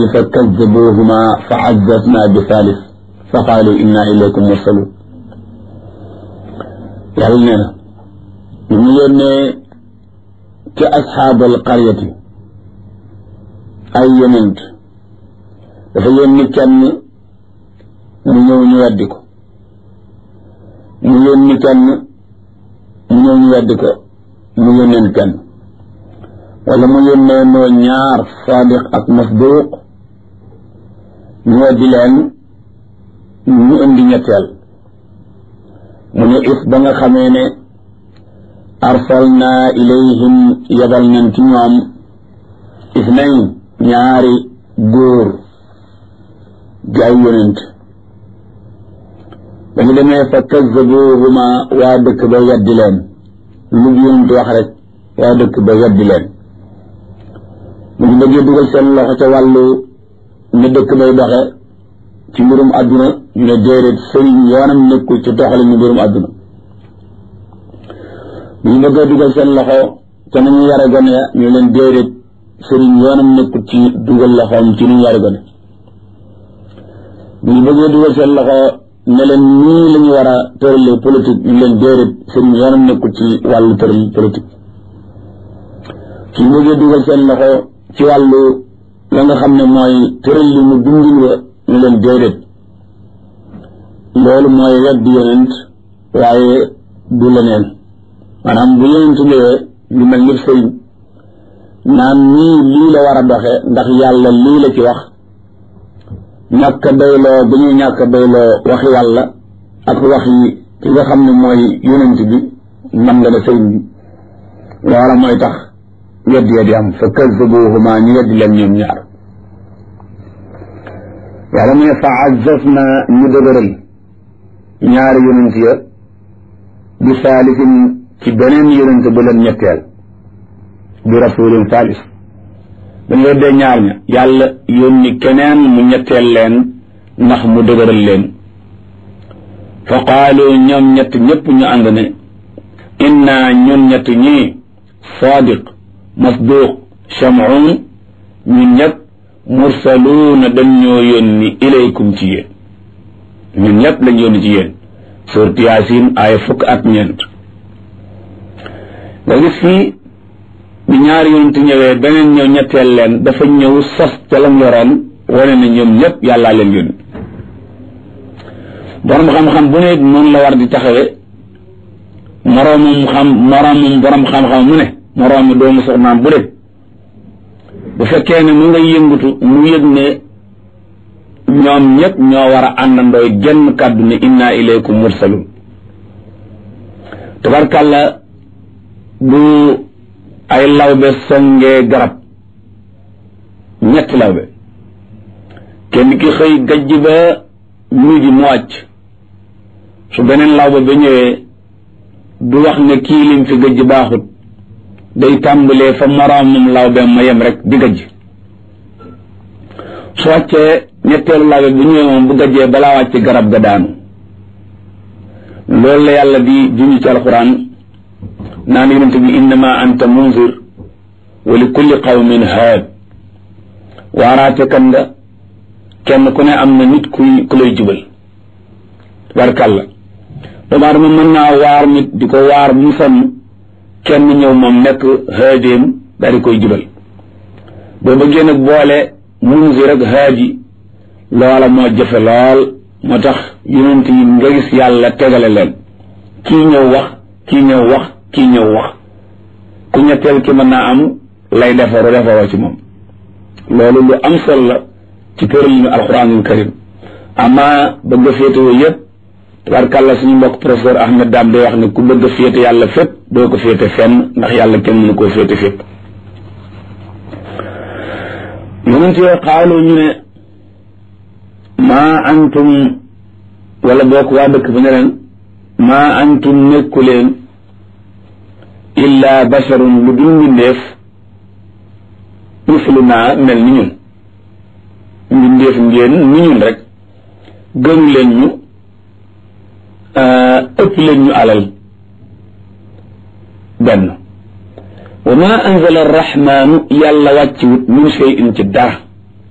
فكذبوهما فعززنا بثالث فقالوا إنا إليكم مرسلون yàlla nee na ñu mu yónnee ci asxaabal qaryati ay yonent dafa yónni kenn mu ñëw ñu weddi ko mu yónni kenn mu ñëw ñu weddi ko mu yónneen kenn wala mu yónnee noo ñaar saadiq ak masduq ñu weddi leen ñu indi ñetteel mu ne if ba nga xamee ne arsalna ilayhim yabal nañ ci ñoom isnayn ñaari góor di ay yonent ba ñu demee fa kazzabuhuma waa dëkk ba weddi leen lu yonent wax rek waa dëkk ba weddi leen mu ngi bëggee dugal seen loxo ca wàllu ne dëkk bay doxe ci mbirum àdduna ñu ne déedéet sëriñ yoonam nekkul ci doxali ñu mbirum àdduna bu ñu bëggee dugal seen loxo ca nañu yare gone ñu leen déedéet sëriñ yoonam nekkul ci dugal loxoom ci ñu yare gone bu ñu bëggee dugal seen loxo ne leen nii la ñu war a tëralee politique ñu leen déedéet sëriñ yoonam nekkul ci wàllu tëral politique su ñu bëggee dugal seen loxo ci wàllu la nga xam ne mooy tëral li mu dundin wa ñu leen déedéet loolu mooy weddi yonent waaye du leneen maanaam bu yonent ñëwee lu mel ni sëriñ naan nii lii la war a doxe ndax yàlla lii la ci wax ñàkk a doyloo bu ñu ñàkk a doyloo waxi yàlla ak waxi ki nga xam ne mooy yonent bi man nga ne sëriñ bi loola mooy tax weddi ya di am fa kazzabuhuma ñu weddi leen ñoom ñaar yàlla mu ne fa azzazna ñu dëgëral ñaari yonent ya bi saalisin ci beneen yonent bu leen ñetteel bi rasulin saalis dañ weddee ñaar ña yàlla yónni keneen mu ñetteel leen ndax mu dëgëral leen fa qaalu ñoom ñett ñëpp ñu ànd ne inna ñun ñett ñii sadiq masduq shamuun ñun ñëpp mursaluuna dañ ñoo yónni ilaykum ci yéen ñun ñëpp lañ yónni ci yéen surat yaasin aaya fukk ak ñeent nga gis fii bi ñaari yonent ñëwee beneen ñëw ñetteel leen dafa ñëw sos ca lam yoroon wane na ñoom ñëpp yàllaa leen yónni borom xam-xam bu ne noonu la war di taxawe moroomum xam moroomum borom xam-xam mu ne moroomi doomu soxnaam bu de bu fekkee ne mu nga yëngutu mu yëg ne ñoom ñëpp ñoo war a àndandooy genn kàddu ne inna ilaykum mursalun tabarkàlla bu ay lawbe songee garab ñetti lawbe kenn ki xëy gajj ba midi mu wàcc su beneen lawbe ba ñëwee du wax ne kii lim fi gajj baaxut day tàmbalee fa moroomam lawbe ma yem rek di gajj su wàccee ñetteelu lawbe bu ñëwee moom bu gajjee balaa wàcc garab ga daanu loolu la yàlla di junj ci alxuraan naan yonente bi innama anta munzir wa li kulli qawmin haad waaraate kan nga kenn ku ne am na nit kuy ku lay jubal barkàlla doomu aadama mën naa waar nit di ko waar mu sonn kenn ñëw moom nekk haadéem daal di koy jubal boo bëggee nag boole munzir ak haadi loola moo jafe lool moo tax yonent yi nga gis yàlla tegale leen kii ñëw wax kii ñëw wax kii ñëw wax ku ñetteel ki mën naa am lay defaru defaroo ci moom loolu lu am solo la ci tëralinu alquranul karim ama bëgg a féetewoo yëpp tabarkàlla suñu mbokk professeur Ahmed Dam day wax ne ku bëgg a féete yàlla fépp doo ko féete fenn ndax yàlla kenn mënu koo féete fépp yonent yoo xaalu ñu ne maa antum wala bokk waa dëkk ba ne leen maa antum nekku leen illa basharun lu dul mbindeef mislu naa mel ni ñun mbindeef ngeen ni ñun rek gënu leen ñu ëpp leen ñu alal benn wa ma anzala arrahmanu yàlla wàcciwut min shay'in ci dara